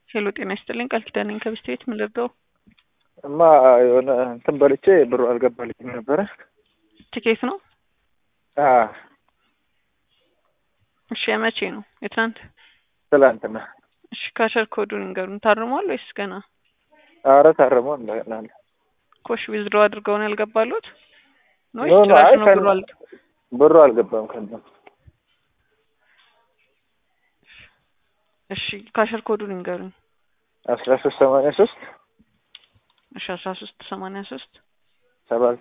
ሄሎ ጤና ይስጥልኝ ቃል ኪዳን ነኝ ከብስት ቤት ምን ልርዳው? እማ የሆነ እንትን በልቼ ብሩ አልገባልኝም ነበረ። ቲኬት ነው? አዎ እሺ የመቼ ነው? የትናንት? ትላንትና። እሺ ካሸር ኮዱን ንገሩን። ታርሟል ወይስ ገና? አረ ታርሞ እንደገና ኮሽ ዊዝድሮ አድርገው ነው ያልገባሉት? ነው ኖ፣ ኖ፣ ጭራሽ አይ ነው ከነ- ብሎ አል ብሩ አልገባም ከነ እሺ ካሸር ኮዱን ንገሩኝ። አስራ ሶስት ሰማንያ ሶስት እሺ አስራ ሶስት ሰማንያ ሶስት ሰባ